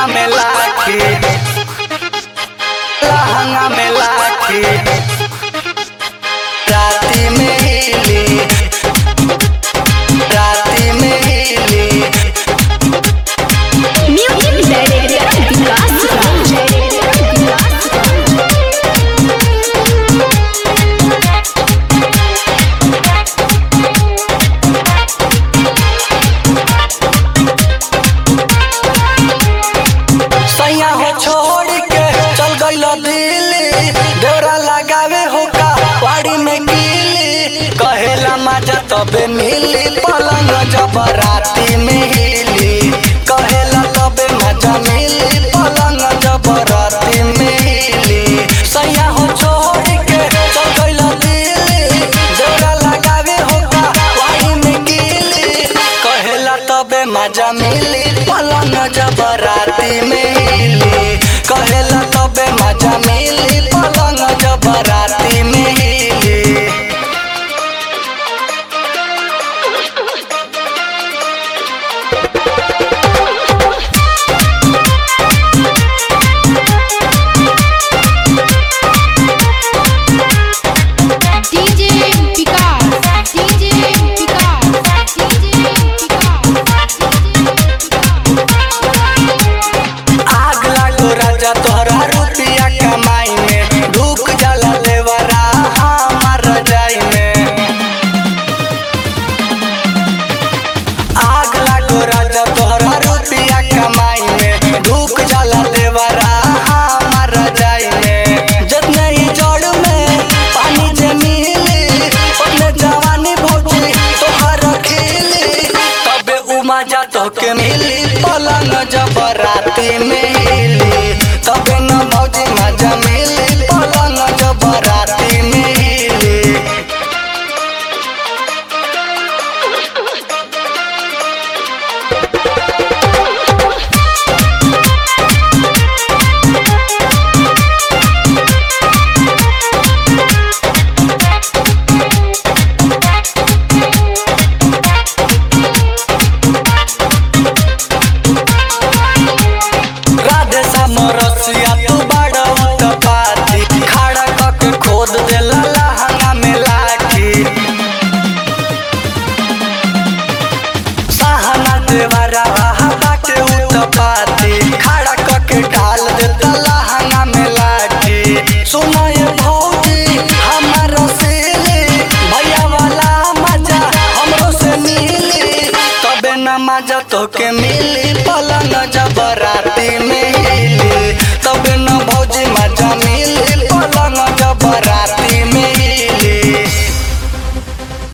लहंगा में लाठी लहंगा में लाठी राती में हिली राती में हिली म्यूजिक डायरेक्टर विकास सैया हो छोड़ के चल गइल दिल्ली डोरा लगावे हो का वाड़ी में गिली कहेला मजा तबे मिली पलंग जब राती में हिली कहेला तबे मजा मिली पलंग जब राती में हिली सैया हो छोड़ के चल गइल दिल्ली डोरा लगावे हो का वाड़ी में गिली कहेला तबे मजा मिली पलंग जब राती में हिली कहेला तबे मजा मिली पलंग जब राती में हिली DJ Vikas DJ Vikas DJ Vikas आग लागो राजा तोहरा रुपया कमाई में ढूक जाला लेवरा हमार रजाई में आग लागो राजा तोहरा रुपया कमाई में ढूक जाला लेवरा हमार रजाई में जितने ही जड़ में पानी जे मिली उतने जवानी भौजी तोहर खिली तबे उमा जा तो के मिली पलंग जब राती में हिली तबे न भौजी मजा मिली पलंग जब राती में हिली राधे समरसिया तू बड़ा उत्पाती खड़ा कके खोद देला लहंगा में लाठी सहना देवरा बाटे उत्पाती खड़ा कके डाल देता लहंगा में लाठी सुनाए भौजी हमार सेले भैया वाला मजा हमरो से मिली तबे न मजा तो के मिली